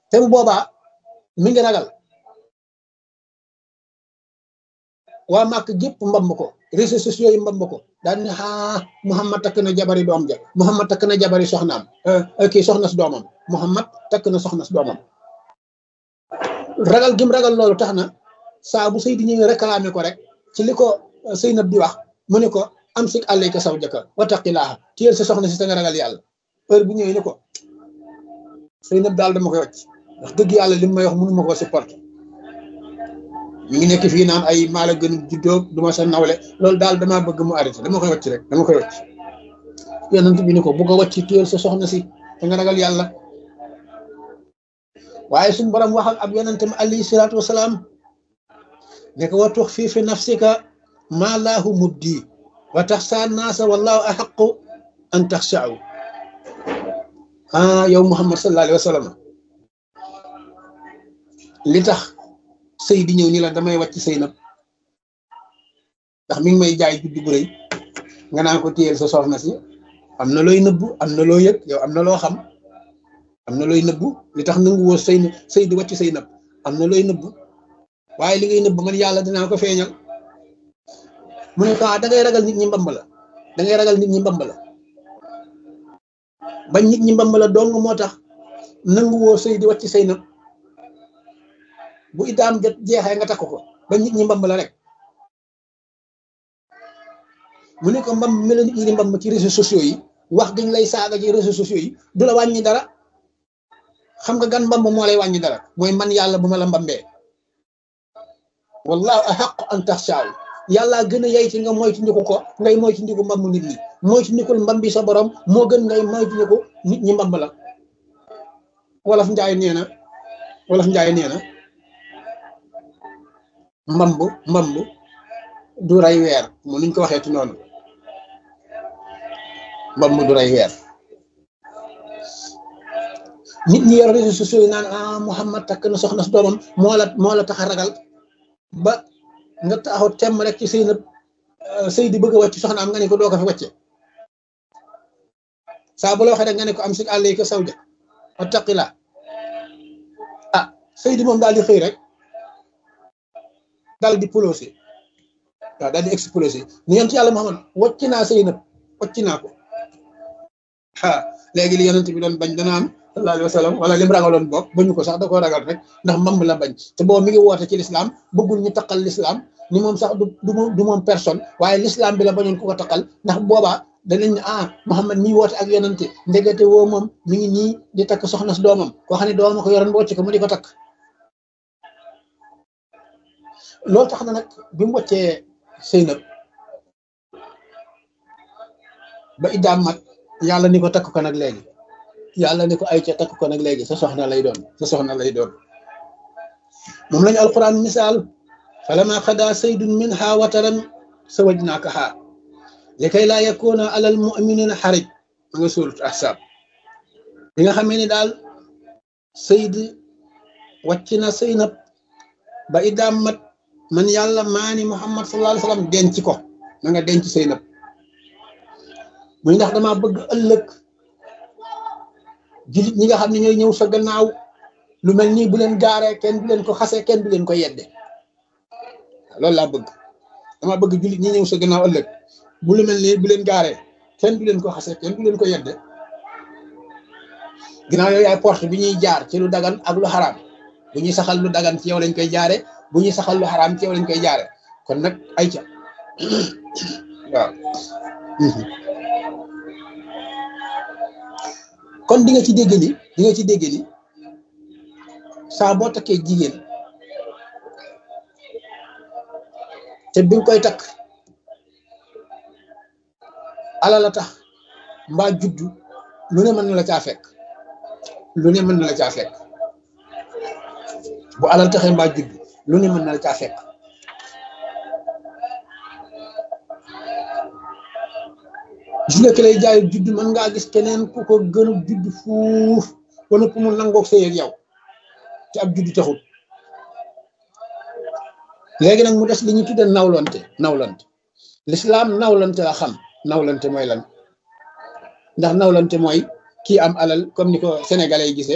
te bu boobaa mi ngi ragal waa màkk gépp mbamb ko réseaux sociaux yi mbamb ko daal ne ah Muhammad takk na jabari doom ja Muhammad takk na jabari soxnaam kii soxna si doomam Muhammad takk na soxna si doomam ragal gim ragal loolu tax na saa bu sëy di ñëwee réclamé ko rek ci li ko Seynab di wax mu ne ko am sik àllayka saw jëkka wattaqilaaha téyel sa soxna si sa nga ragal yàlla heure bu ñëwee ni ko Seynab daal dama koy wàcc wax dëgg yàlla li mu may wax mënu ma koo supporter mi ngi nekk fii naan ay maala gën juddoo du ma sa nawle loolu daal damaa bëgg mu arrêté dama koy wàcc rek dama koy wàcc yonent bi ni ko bu ko wàcc téyel sa soxna si te nga ragal yàlla waaye suñu borom wax ak ab yonentam alayhi salaatu wasalaam ne ko wa tux fii fi nafsika maa laahu mubdi wa taxsaa naasa wallahu axaqu an taxshaaw ah yow Muhammad sallallahu alayhi wa sallam li tax sëy di ñëw ni la damay wàcc sëy nag ndax mi ngi may jaay juddu bu rëy nga naan ko téyel sa soxna si am na looy nëbbu am na loo yëg yow am na loo xam am na looy nëbbu li tax nangu woo sëy sëy di wàcc sëy nëbb am na looy nëbbu waaye li ngay nëbbu man yàlla dinaa ko feeñal mu ne ko ah da ngay ragal nit ñi mbamb la da ngay ragal nit ñi mbamb la bañ nit ñi mbamb la dong moo tax nangu woo sëy di wàcc sëy nëbb bu idaam jot jeexee nga takk ko ba nit ñi mbamb la rek mu ne ko mbamb mi la nit ñi di mbamb ci réseaux sociaux yi wax dañ lay saaga ci réseaux sociaux yi du la wàññi dara xam nga gan mbamb moo lay wàññi dara mooy man yàlla bu ma la mbambee wallahu ahaqu an taxshaaw yàlla gën a yey ci nga moytu ndiku ko ngay moytu ndiku mbamb nit ñi moytu ndikul mbambi sa borom moo gën ngay moytu ndiku nit ñi mbamb la wolof njaay nee na wolof njaay nee na mbamb mbamb du rey weer mu nuñ ko waxee ci noonu mbamb du rey weer nit ñi yor réseaux sociaux yi naan ah Muhammad takk na soxna si doomam moo la moo la tax a ragal ba nga taxaw temm rek ci sëy na sëy di bëgg a wàcc soxna am nga ne ko doo ko fi wàcce saa bu la waxee rek nga ne ko am si àll yi ko saw ja attaqila ah sëy di moom daal di xëy rek daal di polosé waaw daal di explosé ni yonent yàlla Muhammad wàcc naa sëy na wàcc naa ko ah léegi li yonent bi doon bañ dana am sallallahu alayhi wa sallam wala lim ragaloon boog bañu ko sax da koo ragal rek ndax mbamb la bañ te boobu mi ngi woote ci lislaam bëggul ñu taqal lislaam ni moom sax du du du moom personne waaye lislaam bi la bañoon ku ko taqal ndax boobaa danañ ne ah Muhammad mi woote ak yonante ndegete woo moom mi ngi nii di takk soxna si doomam koo xam ne doomam ko yoroon wocc ko mu di ko takk loolu tax na nag bi mu woccee Seynab ba iddaam mat yàlla ni ko takk ko nag léegi yàlla ni ko ay ca takk ko nag léegi sa soxna lay doon sa soxna lay doon moom lañu alquran misaal falama xada saydun minha wataran sawajnaakaha li kay laa yakuna alal muminina xarij ma nga suurat ahsab bi nga xamee ni daal sayd wàcc na Seynab ba iddaam mat man yàlla maani muhammad sallallahu alayhi wasallam denc ko na nga denc Seynab muy ndax dama bëgg ëllëg jullit ñi nga xam ne ñooy ñëw sa gannaaw lu mel nii bu leen gaaree kenn du leen ko xasee kenn du leen ko yedde loolu laa bëgg dama bëgg jullit ñi ñëw sa gannaaw ëllëg bu lu mel nii bu leen gaaree kenn du leen ko xasee kenn du leen ko yedde ginnaaw yooyu ay porte bi ñuy jaar ci lu dagan ak lu xaraam bu ñuy saxal lu dagan ci yow lañ koy jaare bu ñuy saxal lu xaraam ci yow lañ koy jaare kon nag ay ca waaw kon di nga ci dégg ni di nga ci dégg ni saa boo takkee jigéen te bi nga koy takk ala la tax mbaa juddu lu ne mën na la caa fekk lu ne mën na la caa fekk bu alal taxee mbaa juddu lu ne mën na la caa fekk gis nga ki lay jaay judd mën ngaa gis keneen ku ko gën a judd fuuf ba nëpp mu nangoog sëy ak yow te ab judd taxul léegi nag mu des li ñu tudde nawlante nawlante lislaam nawlante la xam nawlante mooy lan ndax nawlante mooy kii am alal comme ni ko sénégalais yi gisee